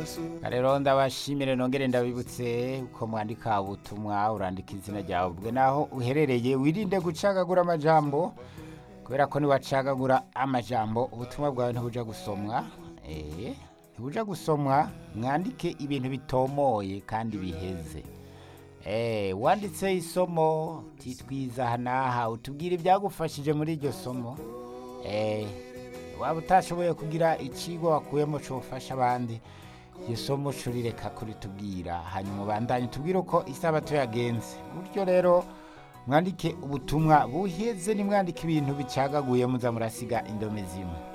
rero ndabashimire nongere ndabibutse uko mwandika ubutumwa urandika izina ryawe ubwe naho uherereye wirinde gucagagura amajambo kubera ko niwacagagura amajambo ubutumwa bwawe ntibuja gusomwa eh, ntibuja gusomwa mwandike ibintu bitomoye kandi biheze Eh, wanditse isomo titwiza aha n'aha utubwire ibyagufashije muri iryo somo Eh, waba utashoboye kugira ikigo wakuyemo cyofasha abandi iryo somo curireka kuritubwira hanyuma ubandanye tubwire uko isabato yagenze buryo rero mwandike ubutumwa buheze nimwandike ibintu bicagaguye muza murasiga indome zimwe